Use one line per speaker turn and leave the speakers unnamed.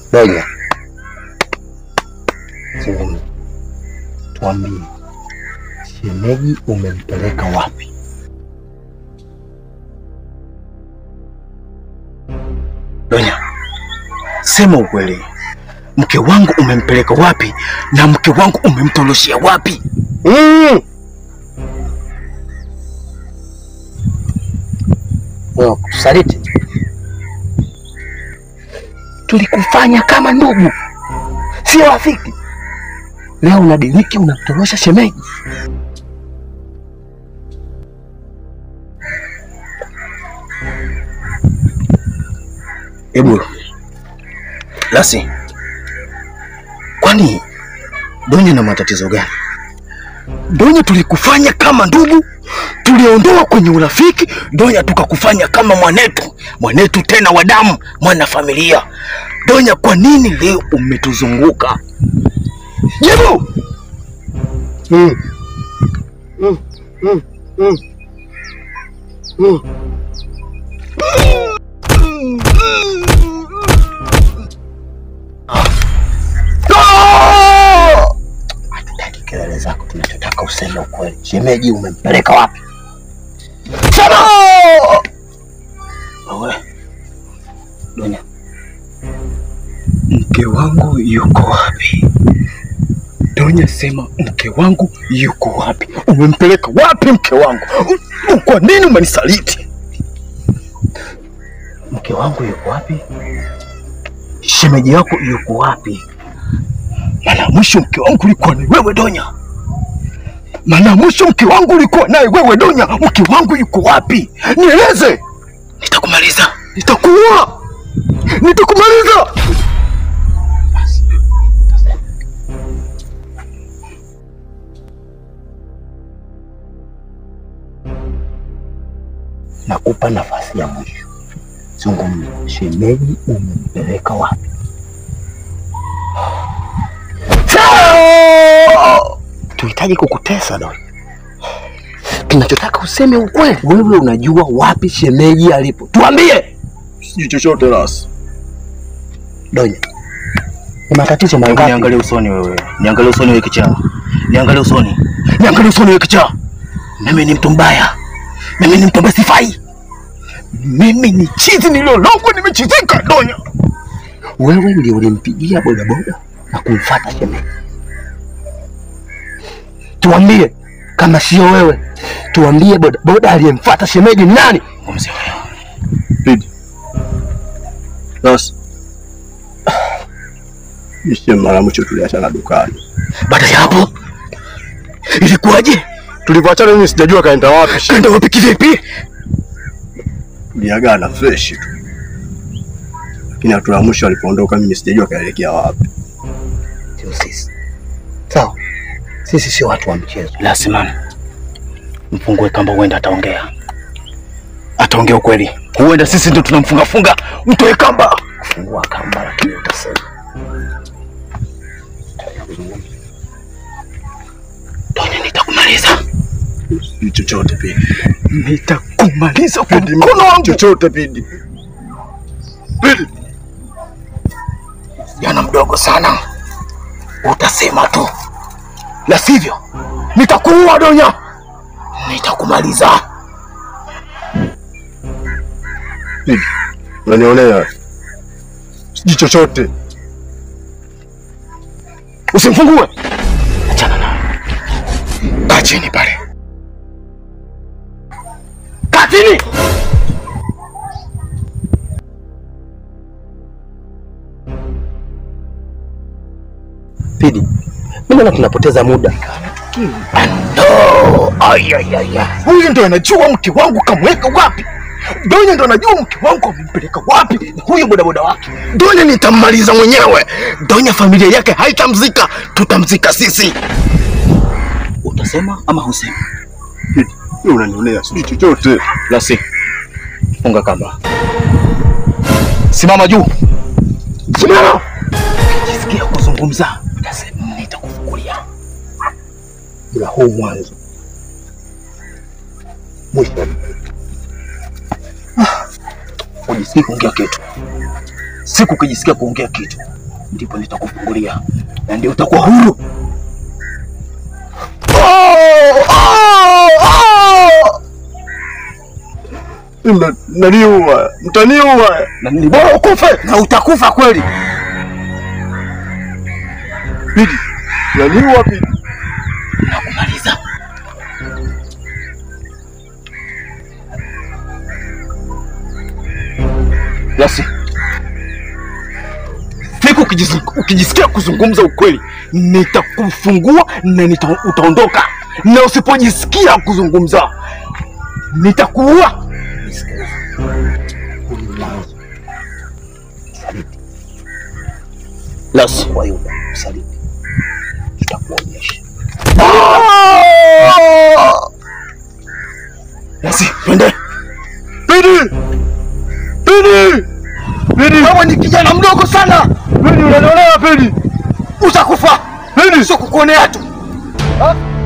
Donya, zungumza, tuambie, shemeji umempeleka wapi?
Donya, sema ukweli, mke wangu umempeleka wapi na mke wangu umemtoroshea wapi?
Mm. Wewe kusaliti, tulikufanya kama ndugu, sio rafiki. Leo unadiriki unamtorosha shemeji.
Hebu Lasi, kwani Donya na matatizo gani? Donya tulikufanya kama ndugu, tuliondoa kwenye urafiki. Donya tukakufanya kama mwanetu, mwanetu tena wa damu, mwana familia. Donya, kwa nini leo umetuzunguka? Jibu!
Mm. Mm. Mm. Mm. Mm. Hatutaki kelele zako, tunachotaka useme ukweli. Shemeji umempeleka wapi? Sema!
Wewe Donya, mke wangu yuko wapi? Donya, sema mke wangu yuko wapi? Umempeleka wapi mke wangu? U- Kwa nini umenisaliti?
Mke wangu yuko wapi?
Shemeji yako yuko wapi? Mara ya mwisho mke wangu ulikuwa ni wewe Donya. Mara ya mwisho mke wangu ulikuwa naye wewe Donya. Mke wangu yuko wapi? Nieleze. Nitakumaliza. Nitakuua. Nitakumaliza.
Nakupa nafasi ya mwisho, zungumza. Shemeji umempeleka wapi? Tuhitaji kukutesa Donya, tunachotaka useme ukweli. Wewe unajua wapi shemeji alipo? Tuambie
Sijui chochote Ras.
Donya, ni matatizo
Hebu
mangapi?
niangalie usoni wewe. Niangalie usoni wewe kichaa. Niangalie usoni. Niangalie usoni wewe kichaa. Mimi ni mtu mbaya. Mimi ni mtu ambaye sifai. Mimi ni chizi nililologwa nimechizika Donya.
Wewe ndio ulimpigia bodaboda na kumfuata shemeji. Tuambie kama sio wewe, tuambie bodaboda aliyemfuata shemeji ni nani?
Mzee wewe.
Pidi. Sasa. Ishe mara mwisho tuliachana dukani.
Baada ya hapo ilikuwaje?
Tulivyoachana mimi sijajua kaenda wapi. shi-
Kaenda wapi kivipi?
Tuliagana fresh tu. Lakini hatua ya mwisho alipoondoka mimi sijajua kaelekea wapi.
Sio sisi. Sawa, sisi sio watu wa mchezo.
Lazima mfungue kamba, huenda ataongea, ataongea ukweli. Huenda sisi ndio tunamfunga funga, mtoe kamba.
Fungua kamba, lakini utasema
Donya, nitakumaliza,
Sijui chochote Pidi.
nitakumaliza kwa
Pidi,
mkono wangu.
chochote Pidi. Pidi.
Jana mdogo sana, utasema tu, la sivyo nitakuua Donya, nitakumaliza.
Pidi. Unanionea. Sijui chochote.
Usimfungue, achana naye. Kaa chini pale, kaa chini.
Pidi, mimi naona tunapoteza muda.
No, ayayaya, huyu ndo anajua mke wangu kamweka wapi. Donya ndo anajua mke wangu amempeleka wapi, huyu bodaboda wake. Donya nitammaliza mwenyewe. Donya familia yake haitamzika, tutamzika sisi. Utasema ama husema?
Pidi. Wewe unanionea. Sijui chochote.
Lasi, funga kamba, simama juu, simama. Ukijisikia kuzungumza, utasema nitakufungulia.
Ila huu mwanzo mwisho.
Ujisikii kuongea kitu, siku ukijisikia kuongea kitu ndipo nitakufungulia na ndio utakuwa huru.
Mna- Mnaniua, mtaniua.
Na ni bora ukufe na utakufa kweli.
Pidi, mnaniua Pidi.
Nakumaliza. Yasi, siku ukijis- ukijisikia kuzungumza ukweli, nitakufungua na nita, utaondoka, na usipojisikia kuzungumza nitakuua. Lasi,
Kwa hiyo usaliti tutakuonyesha.
Lasi, twende.
Pidi! Pidi! Pidi!
Wewe ni kijana mdogo sana,
Pidi unanionea Pidi!
utakufa.
Pidi!
Sio kukuonea tu.
Ah!